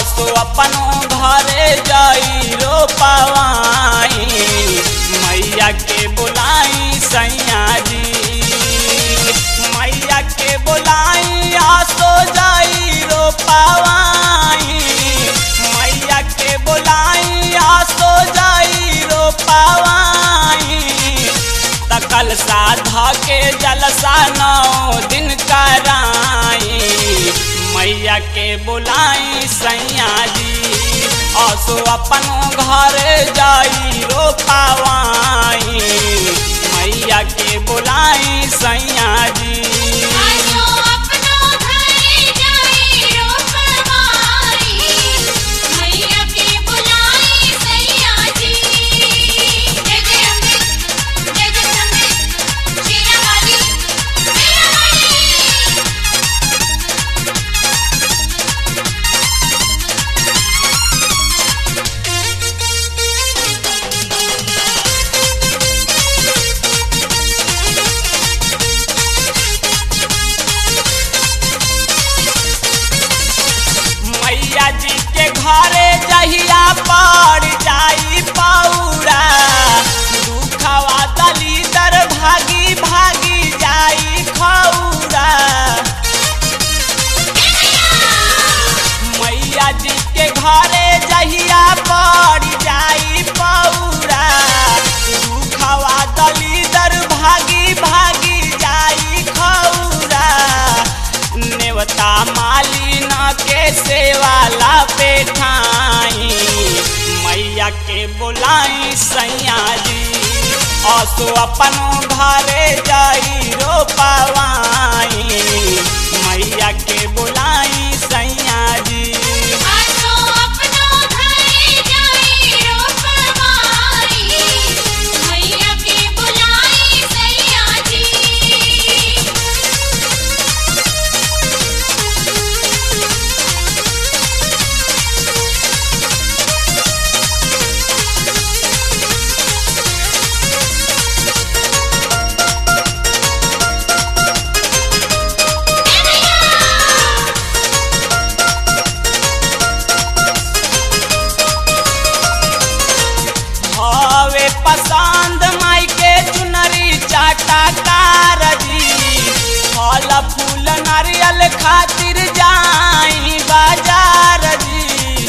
असो अपनो घरे जाई रो पावाई मैया के बुलाई सैया जी मैया के बुलाई आसो जाई रो पावाई मैया के बुलाई आसो जाई रो पावाई तकल साधा के जलसा नौ दिन कराई मैया के बुलाई सैया जी असो अपनो घर जाई रो पावाई मैया के बुलाई सैया जी आजो अपनो घरे जाई रोपवाई मैया के बुलाई सैया जी जय जय अम्बे जय जय अम्बे शेरा वाली मेरा वाली मैया जी के घरे जहिया पड़ जाई पौरा दुखवा दलीदर भागी भागी जाई खौरा मैया जी के घरे जहिया पड़ जाई पौरा दुखवा दलीदर भागी भागी जाई खौरा नेवता मालिन के सेवाला पेठाई मैया के बोलाई सैया जी असो अपनो घरे जाई रो पावाई मैया के बोलाई सैया जी आजो अपनो घरे जाई रोपवाई मैया के बुलाई सैया जी हवे पसंद माई के चुनरी चाटा कारजी फल फूल नारियल खातिर जाई बाजार जी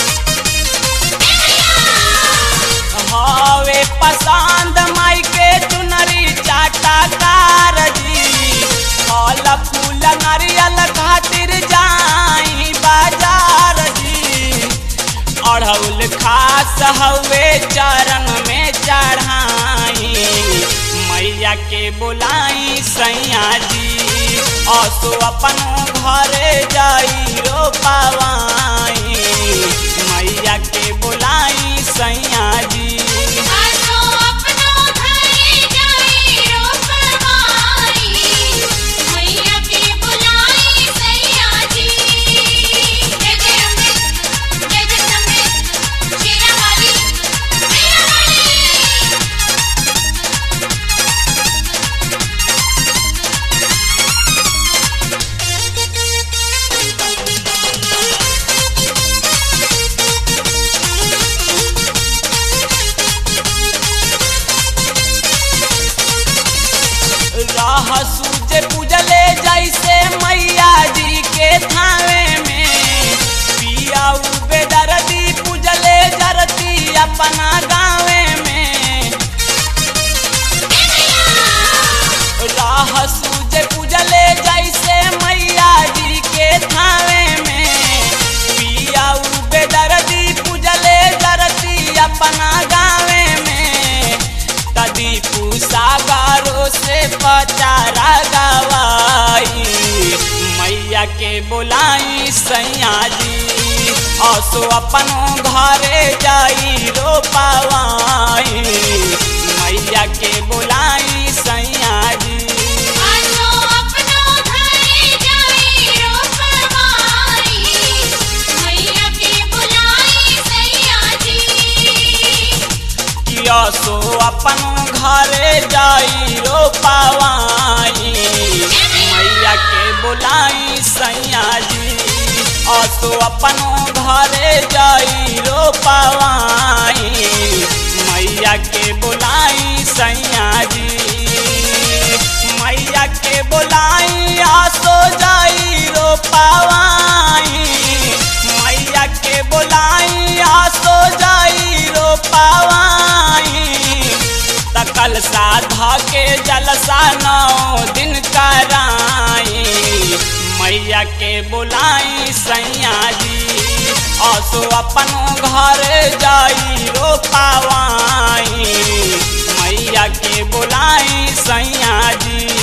हवे पसंद माई के चुनरी चाटा कारजी फल फूल नारियल खातिर जाई बाजार जी अढ़ौल खास हवे चरण में चढ़ाई मैया के बुलाई सैया जी असो अपनो घरे जाई रो पावाई मैया के बुलाई सैया जी आजो अपनो घरे जाई रोपवाई मैया के बुलाई सैया जी जय जय अम्बे जय जय अम्बे शेरा वाली मेरा वाली राह सूझे पूजले जैसे मैया जी के थावे में पिया बेदर्दी पूजले जरती अपना गावे में राह सूझे पूजले जैसे मैया जी के थावे में पिया बेदर्दी पूजले जरती अपना गावे में तदी सागरों से पचारा गवाई मैया के बुलाई सैया जी असो अपनो घरे जाई रो पावाई मैया के बुलाई सैया जी आजो अपनो घरे जाई रोपवाई मैया के बुलाई सैया जी किया सो अपनो घरे जाई रो पावाई मैया के बुलाई सैया जी असो अपनो घर पवाई मैया के बुलाई सैया जी मैया के बुलाई आसो जाई रो पवाई मैया के बुलाई आसो जाई रो पवाई तकल साधा के जलसा नौ दिन कराई मैया के बुलाई सैया जी असो अपन घर जाई रो पावाई मैया के बुलाई सैया जी